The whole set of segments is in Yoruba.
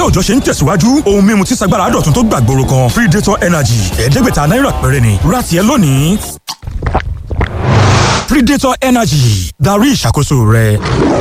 òòjọ́ ṣe ń tẹ̀síwájú ohun mímu tí sagbára dọ̀tun tó gbàgbóró kan predator energy ẹ̀ẹ́dẹ́gbẹ̀ta náírà péré ni ra tiẹ̀ lónìí. predator energy darí ìṣàkóso rẹ.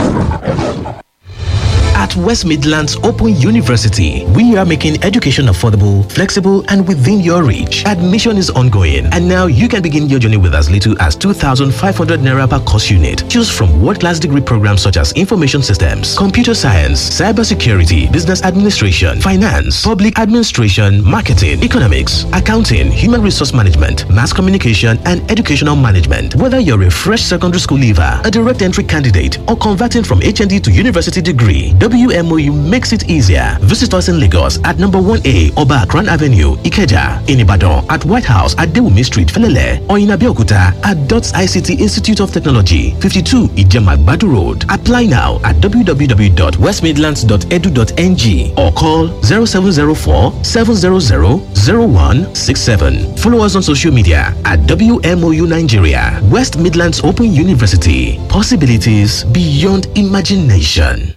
At West Midlands Open University, we are making education affordable, flexible, and within your reach. Admission is ongoing, and now you can begin your journey with as little as 2,500 naira per course unit. Choose from world-class degree programs such as information systems, computer science, cybersecurity, business administration, finance, public administration, marketing, economics, accounting, human resource management, mass communication, and educational management. Whether you're a fresh secondary school leaver, a direct entry candidate, or converting from HND to university degree, WMOU makes it easier. Visit us in Lagos at number 1A Oba Akran Avenue, Ikeja, in Ibadan, at White House at Dewumi Street, Felele, or in Abeokuta at DOTS ICT Institute of Technology, 52 Ijemagbadu Road. Apply now at www.westmidlands.edu.ng or call 0704 700 0167. Follow us on social media at WMOU Nigeria, West Midlands Open University. Possibilities beyond imagination.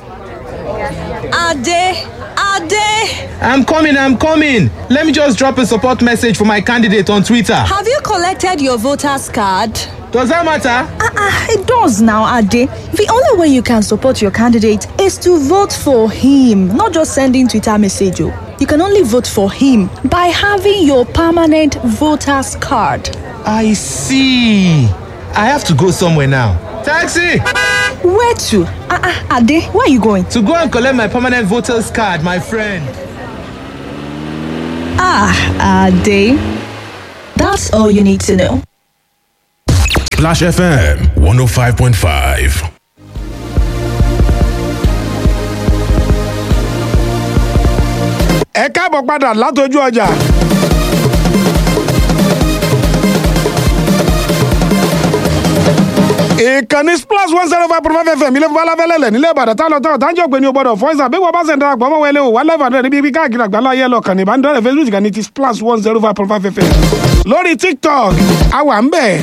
Ade, Ade, I'm coming, I'm coming. Let me just drop a support message for my candidate on Twitter. have you collected your voter's card? Does that matter? Ah, it does now, Ade. The only way you can support your candidate is to vote for him, not just sending Twitter message. oh. You can only vote for him by having your permanent voter's card. I see. I have to go somewhere now. Taxi! Where to? Ah, ah, Ade, where are you going? To go and collect my permanent voter's card, my friend. Ah, Ade. That's all you need to know. Splash FM 105.5. ẹ káàbọ̀ padà látọjú ọjà. ìkànnì splash one zero five point five fm ilé fún aláfẹ́lẹ́lẹ̀ nílẹ̀ ìbàdàn tá a lọ tán ọ̀tá ń jọ pé ní o gbọ́dọ̀ fọ́ ìsàn bí wọ́n bá ṣe ń darapọ̀ mọ́ wẹlé o wà lẹ́fà náà níbi ibi káàkiri àgbáńlá ayé lọ kàn ní ìbánidọ́rẹ̀ facebook kan ní ti splash one zero five point five fm lórí tiktok àwa ń bẹ̀.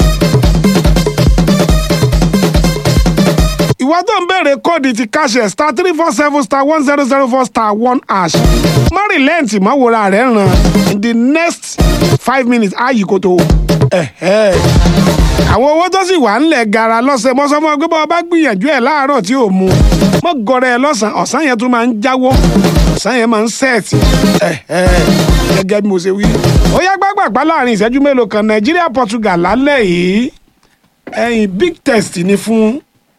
ìwọ tó ń béèrè kóòdù ti káṣẹ star three four seven star one zero zero four star one hash má rìlẹ́ǹtì má wòra rẹ̀ ràn in the next five minutes áyì kò tó ẹ̀hẹ́. àwọn owó tó sì wà ńlẹ̀ gara lọ́sẹ̀ mọ́sọ́mọ́ gbé bọ́ bá gbìyànjú ẹ̀ láàárọ̀ tí ò mu mọ́ gọrẹ ẹ lọ́sàn-án ọ̀sán yẹn tún máa ń jáwọ́ ọ̀sán yẹn máa ń sẹ́ẹ̀tì ẹ̀hẹ́ gẹ́gẹ́ bí mo ṣe wí. ó yá gbàgbàgbà láàrin ìṣẹ́jú mélòó kan nàìjíríà portugal lálẹ́ yìí ẹ̀yìn big test ni fún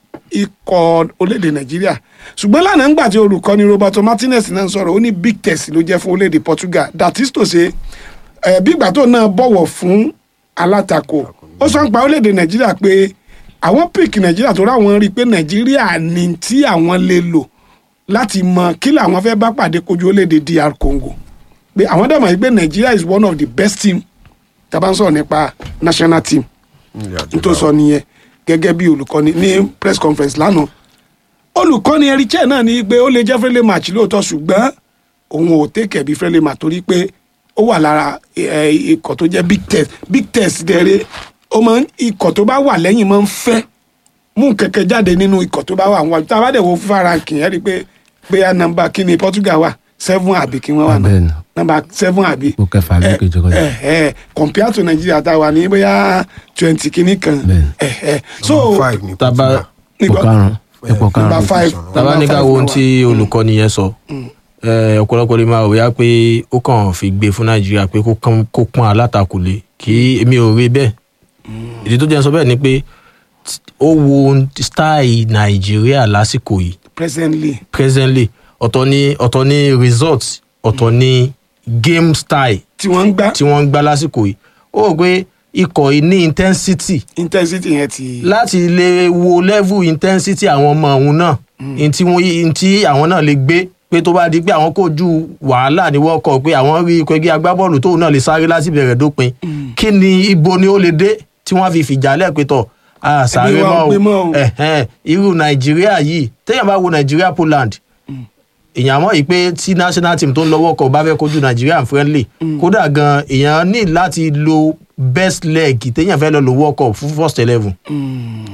ikọ̀ orílẹ̀-èdè nàìjíríà ṣùgbọ́n lánàá ńgbà tí olùkọ́ni roberto martinez náà sọ̀rọ̀ ó ní big test ló jẹ́ fún orílẹ̀-èdè portugal that is to say ẹ̀ bí ìgbà tó náà bọ̀wọ̀ fún alátakò ó sọ ń pa orílẹ̀-èdè nàìjíríà pé àwọn pick nàìjíríà tó ráwọn rí i pé nàìjíríà ní tí àwọn lè lò láti mọ kí làwọn fẹ́ bá pàdé kojú orílẹ̀-èdè dr congo pé àwọn dẹ̀ mọ̀ yìí pé nàìjíríà is one of the best team tá a bá ń sọ̀rọ̀ nípa national team n tó sọ nìyẹn gẹ́gẹ́ bí olùkọ́ni ní press conference lánàá olùkọ́ni erichẹ́ náà ní pé ó lè jẹ́ friendly match lóòótọ́ ṣùgbọ́n òun ò tẹ́kẹ̀ bí friendly match torí pé ó wà lára ẹ, ikọ̀ tó jẹ́ big test big test dẹ̀rẹ̀ ó máa ń ikọ̀ tó bá wà lẹ́yìn máa ń fẹ́ mú kẹ̀kẹ́ jáde nínú ikọ̀ tó bá wà wọ́n tá a bá dẹ̀ wo fífa ranking ẹ̀ rí i pé bóyá nọmba kí ni Portugal wà seven àbí kí wọ́n wà náà Bẹ́ẹ̀ni. nọmba seven àbí Ipò kẹfà ló kejì kọjá. ẹ ẹ compare to Nigeria tá a wà ní bóyá twenty kìíní kan ẹ ẹ so taba ipò Nígbà- karùn-ún ipò number karùn-ún five tàbá ní ká wo ohun tí olùkọ́ni yẹn sọ eh, ọ̀pọ̀lọpọ̀ lè máa wíyá pé ó kàn fi gbé fún nàìjíríà pé kó kán- kó pọ́n alátakò lé kí èmi ò rí bẹ́ẹ̀ ìdí tó jẹ́ sọ bẹ́ẹ̀ ni pé t- ó wo style nàìjíríà lásìkò yìí presently presently ọ̀tọ̀ ni ọ̀tọ̀ ni result ọ̀tọ̀ ni game style tí wọ́n ń gbá tí wọ́n ń gbá lásìkò yìí ó rò pé ikọ̀ yìí ní intensity intensity yẹn ti láti lè wo level intensity àwọn ọmọ òun náà n tí wọ́n n tí àwọn náà lè gbé pé tó bá di pé àwọn kojú wàhálà ní world cup pé àwọn rí ikọ̀ ẹgbẹ́ agbábọ́ọ̀lù tóun náà lè sáré láti bẹ̀rẹ̀ dópin kí ni ibo ni ó lè dé tí wọ́n fi fìjà lẹ́ẹ̀pẹ́ tọ̀ a sáré Ẹbí wa ò pé mọ́ mọ́ o. o ẹ̀hẹ́n, irú nàìjíríà yìí téèyàn bá wo nàìjíríà poland èèyàn mọ̀ yìí pé tí national team tó ń lọ world cup bá fẹ́ kojú nàìjíríà friendly kódà gan èèyàn ní láti lo best leg téèyàn fẹ́ lọ lo world cup fún first eleven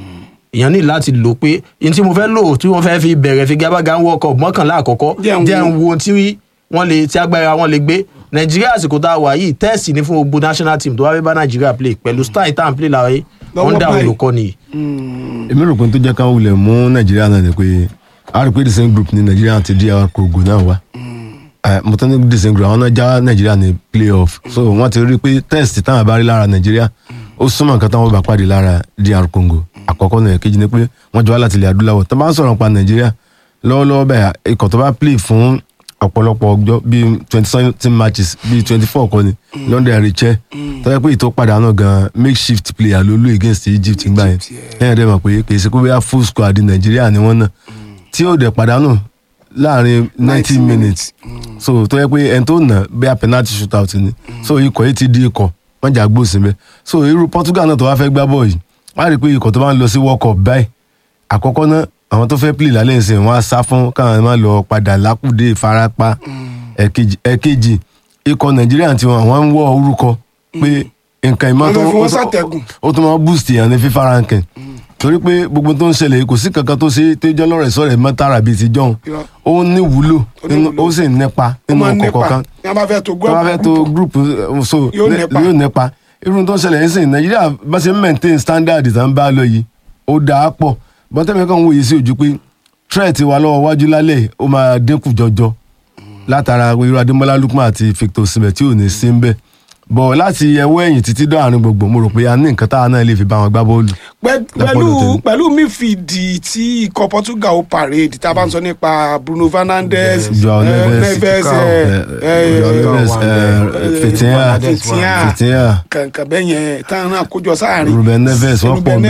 èèyàn ní láti lò pé n tí mo fẹ́ lò tí wọ́n fẹ́ fi bẹ̀rẹ̀ fi gábàgà ń wọ́kọ̀ mọ́kànlá àkọ́kọ́ Jẹ́ n wo. jẹ́ ń wo tí wọ́n lè tí agbára wọn lè gbé nàìjíríà àsìkò tá a wà yìí tẹ́ẹ̀sì ní fún gbogbo national team tó wá fẹ́ bá nàìjíríà play pẹ̀lú style tá à ń play lára yìí Lọ́wọ́ wọ́n dà báyìí. olùkọ́ni yìí. èmi rò pé tó jẹ́ káwọn wulẹ̀ mú nàìjíríà náà ni pé a rò pé the same group ni nàìjíríà àti dr congo náà wà Eh, mo tán ní the same group àwọn náà já nàìjíríà ní playoff so wọ́n ti rí pé test táwọn bá rí lára nàìjíríà ó súnmọ́ nǹkan táwọn bá pàdé lára dr congo àkọ́kọ́ náà kejì ni pé wọ́n jọ wá láti ilẹ̀ adúláwọ̀ tó bá ń sọ̀rọ̀ pa nàìjíríà lọ́wọ́lọ́wọ́ bẹ́ẹ̀ ikọ̀ tó bá play fún ọ̀pọ̀lọpọ̀ ọjọ́ bíi twenty seven matches bíi twenty four kọ́ ni london ẹ̀rìchẹ́ tó yẹ pé ìtò padànù gan makeshift player ló lò against egypt gbà yẹn ẹ̀yìn dẹ́ mọ̀ pé kì í ṣe pé bóyá full squad nàìjíríà ni wọ́n náà tí ó dẹ̀ padànù láàrin ninety minutes so tó yẹ pé ẹni tó nà bóyá penalty shootout ni so ikọ̀ yìí ti di ikọ̀ wọ́n jà gbòòsì mẹ́ so irú portugal náà tó wá fẹ́ gbá bọ̀ yìí wọ́n á rí i pé ikọ̀ tó bá ń lọ sí world cup báyìí àkọ́kọ́ náà àwọn tó fẹ́ play lálẹ́ ìsìn wọn á sá fún káwọn máa lọ padà lákùdé ìfarapa ẹ̀kejì ẹ̀kejì ikọ̀ nàìjíríà tí wọn àwọn ń wọ orúkọ pé nǹkan ìmọ̀ tó Wọ́n fẹ́ fi wọ́n ṣàtẹ̀gùn. ó tún máa boost èèyàn ní fífa rankin torí pé gbogbo tó ń ṣẹlẹ̀ kò sí kankan tó ṣe tó jẹ́ lọ́rẹ̀ sọ̀rẹ̀ mọ́tàrà bíi ti jọ̀hún Irọ́. ó ní wúlò Ó ní nínú- wúlò. ó sì nípa ó nínú máa ń ọkọ̀ nípa kọ̀ọ̀kan ní a bá fẹ́ tó tó bá fẹ́ tó group uh, so Yóò ne- nípa. yóò nípa irun tó ń ṣẹlẹ̀ yín sìn nàìjíríà bá ṣe ń maintain standard tá ń bá lọ yìí ó dáa pọ̀ bọ́tẹ́mi kan wòye sí ojú pé threat wa lọ́wọ́ wájú lálẹ́ ó máa dínkù jọjọ látara irú adémọlá lukman àti victor osimhen tí ò ní sí ń bẹ̀ bọ̀ láti ẹwọ́ ẹ̀yìn títí dọ̀rin gbogbo mo rò pé a ní nǹkan táwa náà lè fi bá wọn gbá bọ́ọ̀lù. Pẹ- Lápọ̀dọ̀ pẹ̀lú tèmi. pẹ̀lú mífìdí tí ikọ̀ portugal ó parade tá a bá ń sọ nípa bruno fernandes Joao eh, Neves, neves Falcao, eh, eh, eh, Joao Neves, eh, eh, Fitinha, Fitinha, Fitinha. kankan bẹ́ẹ̀ yẹn táwọn náà kójọ sáàrin ruben neves wọ́n Ruben pọ̀